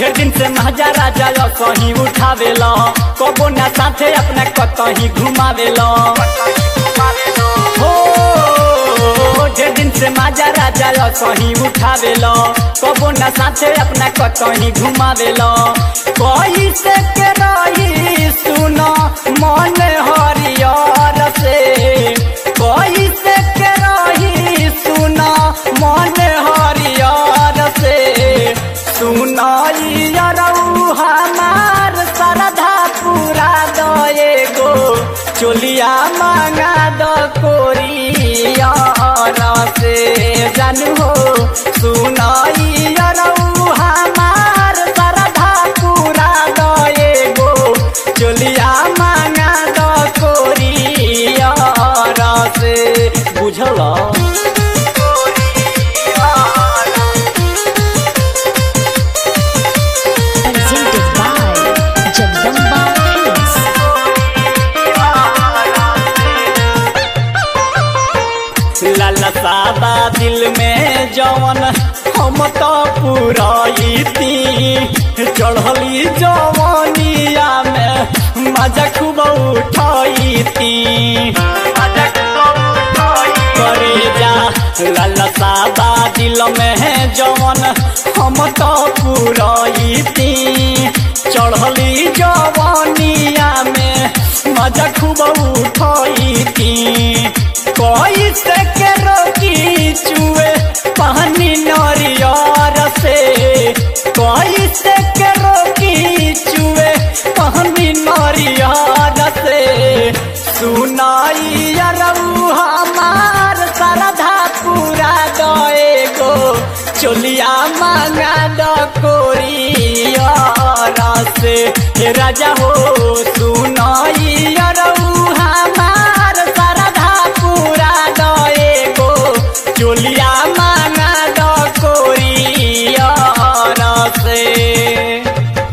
ढेर दिन से महाजा राजा यो कहीं उठावेला कबो ना साथे अपना कतही घुमावेला हो ढेर दिन से माजा राजा यो कहीं उठावेला कबो ना साथे अपना कतही घुमावेला कोई से के रही सुनो मन हरियर से कोई से के रही सुनो मन हरियर से सुनाई अरऊ हमार श्रद्धा पूरा दए गो चोलिया मांगा द कोरियर से जानू हो सुनाई अरऊ हमार श्रद्धा पूरा दए गो चोलिया मांगा द कोरियर से बुझल presented by Jagdamba Films. ललसाबा दिल में जवन हम तो पुराईती चढ़ली जवनिया में मजा खूब उठाईती करे जा ललसाबा दिल में जवन हम तो पुराईती चढ़ली जवनिया में मजा खूब उठाईती कोई से के रोकी चुए पानी नरियर से कोई से के रोकी चुए पानी नरियर से सुनाई अरऊ हमार श्रद्धा पूरा दए गो चोलिया मांगा द कोरियर से हे राजा हो सुनाई अरऊ हमार श्रद्धा पूरा दए गो चोलिया मांगा द कोरियर से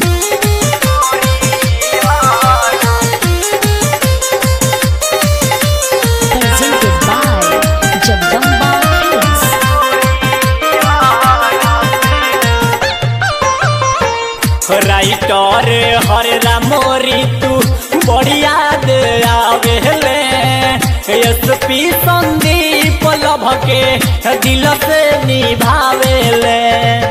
Presented by Jagdamba Films. Writer हरे रामोरी तू बढ़िया दे आवेले एसपी संदीप लभ के दिल से निभावेले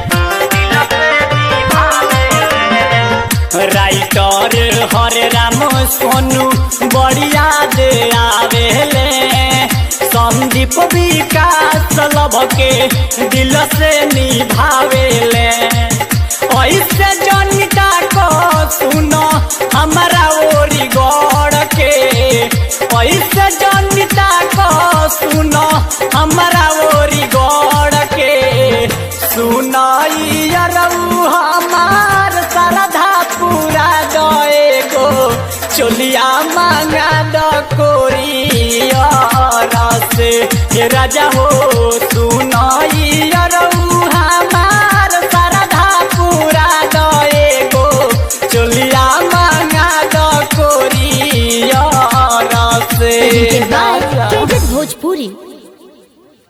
राइटर हरे राम सोनू बढ़िया दे आवेले संदीप विकास लभ के दिल से निभावेले ऐसे जनिता को सुनो हमारा ओरी गौड़ के ऐसे जनिता को सुनो हमारा ओरी गौड़ के सुनाई अरऊ हमार श्रद्धा पूरा दए गो चोलिया मांगा द कोरियर से हे राजा हो सुनाई अरऊ हमार श्रद्धा पूरा दए गो चोलिया मांगा द कोरियर से Presented by Credit Bhojpuri.